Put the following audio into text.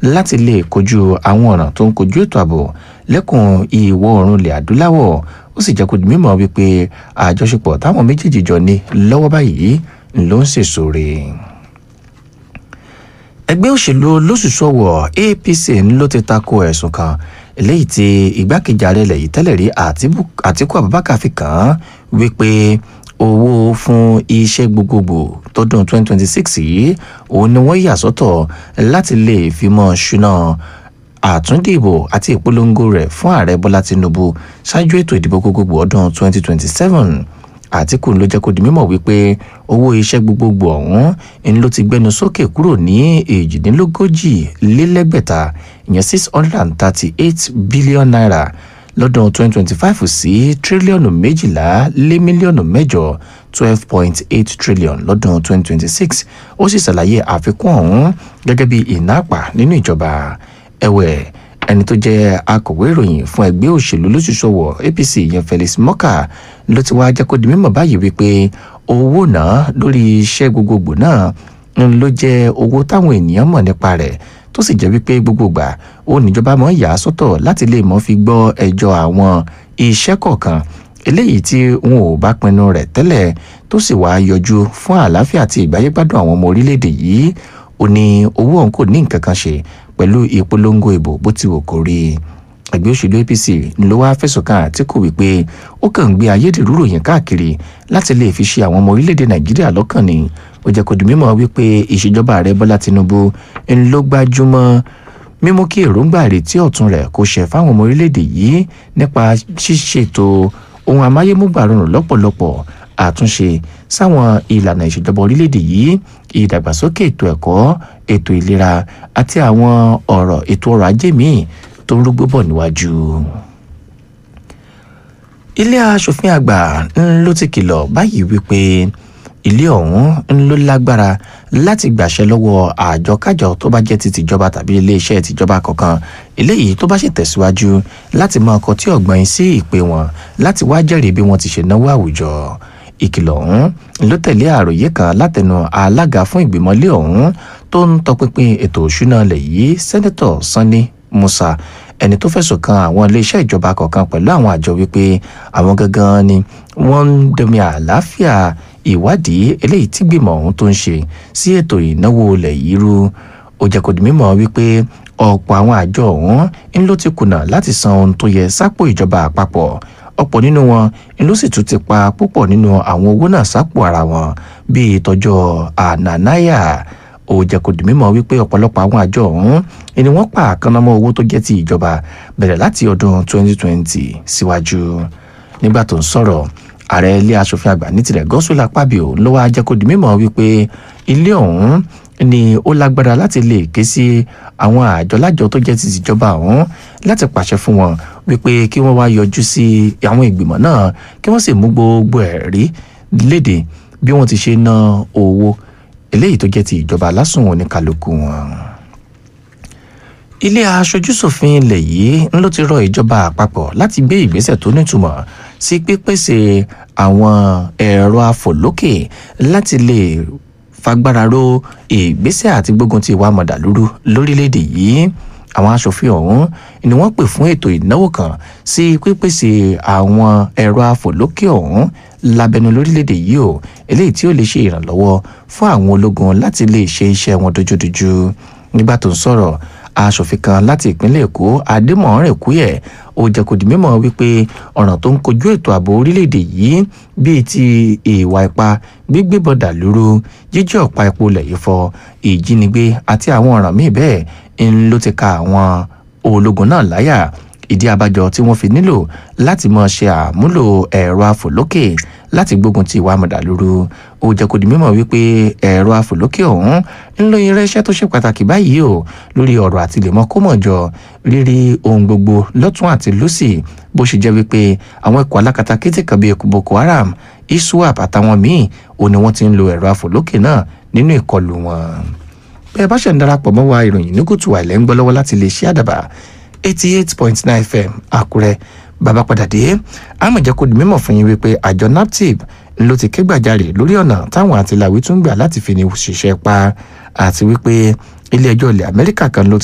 láti lè kojú àwọn ọ̀ràn tó ń kojú ètò ààbò lẹ́kùn ìwọ̀ oòrùn ilẹ̀ adúláwọ̀ ó sì jẹ́ kó di mímọ̀ wípé àjọṣepọ̀ táwọn méjèèjì jọ ní lọ́wọ́ báyìí ló ń sèso rè ẹgbẹ́ òṣèlú olóṣùṣọ́wọ̀ apc ló ti tako ẹ̀sùn kan eléyìí tí igbákejì ààrẹ ilẹ̀ yìí tẹ́lẹ̀ rí àtíkù abubakar fi kàn án wípé owó fún iṣẹ́ gbogbogbò tọdún 2026 yìí òun ni wọ́n yà sọ́tọ̀ láti lè fi mọ́ ṣúná àtúndìbò àti ìpolongo rẹ̀ fún ààrẹ bọ́lá tinubu ṣáájú ètò ìdìbò gbogbogbò ọdún 2027 àtìkù ló jẹ́ kó di mímọ̀ wípé owó iṣẹ́ gbogbogbò ọ̀hún ń ló ti gbẹnu sókè kúrò ní èjìdínlógójì lélẹ́gbẹ̀ta ìyẹn six hundred and thirty eight billion naira lọ́dún twenty twenty five sí tírílíọ̀nù méjìlá lé mílíọ̀nù mẹ́jọ twelve point eight trillion lọ́dún twenty twenty six ó sì ṣàlàyé àfikún ọ̀hún gẹ́gẹ́ bí ìnáàpà nínú ìjọba ẹ̀wẹ̀ ẹni tó jẹ́ akọ̀wé ìròyìn fún ẹgbẹ́ òṣèlú lóṣùṣọwọ̀ apc yẹn felix mọ́kà ló ti wá jẹ́ kó di mímọ̀ báyìí wípé owó náà lórí iṣẹ́ gbogbogbò náà ń ló jẹ́ owó táwọn ènìyàn mọ̀ nípa rẹ̀ tó sì jẹ́ wípé gbogbo gbà ó níjọba mọ̀ yà á sọ́tọ̀ láti lè mọ́ fi gbọ́ ẹjọ́ àwọn iṣẹ́ kọ̀ọ̀kan eléyìí tí wọn ò bá pinnu rẹ̀ tẹ́lẹ̀ tó sì wá yọjú fún àlàáfíà àti ìgbáyégbádùn àwọn ọmọ orílẹ̀-èdè yìí ó ní owó òun kò ní nǹkan kan ṣe pẹ̀lú ìpolongo ìbò bó ti wò kó rí ẹgbẹ́ òṣèlú apc ló wá fẹ̀sùn kàn àtìkù wípé ó kàn ń gbé ayédèrú ròyìn káàkiri láti lè fi ṣe àwọn ọmọ orílẹ̀-èdè nàìjíríà lọ́kàn ni ó jẹ́ kó di mímọ̀ wípé ìṣèjọba ààrẹ bọ́lá tinubu ń ló gbájúmọ́ mímú kí èròǹgbà àrètí ọ̀tun rẹ̀ kó ṣẹ fáwọn ọmọ orílẹ̀-èdè yìí nípa ṣíṣètò ohun amáyémúgbàrọ̀rùn lọ́pọ̀lọpọ̀ àtúnṣe sáwọn ìlànà ìṣèjọba orílẹ̀-èdè yìí ìdàgbàsókè ètò ẹ̀kọ́ ètò ìlera àti àwọn ọ̀rọ̀ ètò ọrọ̀ ajé míì tó ń rúgbó bọ̀ níwájú. ilé asòfin àgbà ló ti kìlọ̀ báyìí wípé ilé ọ̀hún ló lágbára láti gbàṣẹ lọ́wọ́ àjọkájọ tó bá jẹ́ ti tìjọba tàbí iléeṣẹ́ tìjọba kankan eléyìí tó bá ṣe tẹ̀síwájú láti mọ ọkọ̀ tí ọ̀gbọ́n sí ìpè wọn láti wá jẹ́rìí bí wọ́n ti ṣe náwó àwùjọ ìkìlọ̀ ọ̀hún ló tẹ̀lé àròyé kan látẹnu alága fún ìgbìmọ̀lé ọ̀hún tó ń tọpinpin ètò òṣùnà ilẹ̀ yìí sẹ́nẹ́tọ̀ sanni musa ẹni tó fẹ̀sùn kan àwọn iléeṣẹ́ ìjọba kọ̀ọ̀kan pẹ̀lú àwọn àjọ wípé àwọn gangan ni wọ́n ń dẹ̀mí àlàáfíà ìwádìí eléyìí tí gbìmọ̀ ọ̀hún tó ń ṣe sí ètò ìnáwó ilẹ̀ yìí rú ó jẹ́ kó di mímọ̀ wípé ọ̀pọ̀ àwọn àjọ ọ̀hún ń ló ti kùnà láti san ohun tó yẹ sápò ìjọba àpapọ̀ ọ̀pọ̀ nínú wọn ló sì tún ti pa púpọ̀ nínú àwọn owó náà sápò ara wọn bíi ìtọ́jọ́ ànànáyà ó jẹ́ kó di mímọ̀ wípé ọ̀pọ̀lọpọ̀ àwọn àjọ ọ̀hún ni wọ́n pa àkànnàmọ́ owó tó jẹ́ ti ìjọba bẹ̀rẹ̀ láti ọdún 2020 síwájú nígbà tó ń sọ̀rọ̀ ààrẹ ilé asòfin àgbà ní tirẹ̀ gọ́sùlà pàbíò ló wá jẹ́ kó di mímọ̀ wípé ilé ọ̀hún ni ó lágbára láti lè ké sí àwọn àjọ lájọ tó jẹ́ ti ìjọba ọ̀hún láti pàṣẹ fún wọn wípé kí wọ́n wá yọjú sí àwọn ìgbìmọ̀ náà kí wọ́n sì mú gbogbo ẹ̀rí léde bí wọ́n ti ṣe ná owó eléyìí tó jẹ́ ti ìjọba lásùn oníkálukú wọn. ilé aṣojúṣòfin ilẹ̀ yìí ń ló ti rọ ìjọba àpapọ̀ láti gbé ìgbésẹ̀ tó nítumọ̀ sí pípèsè àwọn ẹ̀rọ afòlókè láti lè fagbára ro ìgbésẹ̀ àti gbógun ti ìwà mọ̀dàlúrú lórílẹ̀‐èdè yìí àwọn aṣòfin ọ̀hún ni wọ́n pè fún ètò ìnáwó kan sí pípèsè àwọn ẹ̀rọ afòlókè ọ̀hún lábẹ́nu lórílẹ̀‐èdè yìí o eléyìí tí ó lè ṣe ìrànlọ́wọ́ fún àwọn ológun láti lè ṣe iṣẹ́ wọn dojúdojú nígbà tó ń sọ̀rọ̀ aṣòfin kan láti ìpínlẹ̀ èkó adémọ̀ọ́rẹ̀ kúyẹ̀ ó jẹ́ kó di mímọ̀ wípé ọ̀ràn tó ń kojú ètò ààbò orílẹ̀-èdè yìí bíi ti ìwà ipá gbígbé bọ̀dà lóru jíjí ọ̀pá epo lẹ̀yìn fọ ìjínigbé àti àwọn ọ̀ràn míì bẹ́ẹ̀ ń ló ti ka àwọn ológun náà láyà ìdí abájọ tí wọ́n fi nílò láti máa ṣe àmúlò ẹ̀rọ afòlókè láti gbógun ti ìwà mọ̀dàlúrú ó jẹ́ kó di mímọ̀ wípé ẹ̀rọ afòlókè ọ̀hún ń lo irinṣẹ́ tó ṣe pàtàkì báyìí o lórí ọ̀rọ̀ àtìlẹ́mọ́ kómọ̀jọ rírí ohun gbogbo lọ́tún àti lọ́sì bó ṣe jẹ́ wípé àwọn ikọ̀ alákatakítí kan bíi boko haram iswap àtàwọn míì ò ní wọ́n ti ń lo ẹ̀rọ afòlókè náà nínú ìkọlù wọn. bẹ́ẹ̀ bá ṣe ń darapọ̀ mọ́ wa ìròyìn ní kùtù àìlẹ́ ń gbọ́ lọ́wọ́ láti lè ṣe àdàbà eighty eight point nine fm àkúrẹ́ bàbá padà dé àmọ̀ jẹ́ kó di mímọ̀ fún yín wípé àjọ naptip ló ti ké gbàjarè lórí ọ̀nà táwọn àtìláwí tún gbà láti fi ní ṣiṣẹ́ pa àti wípé ilé ẹjọ́ ilẹ̀ amẹ́ríkà kan ló ti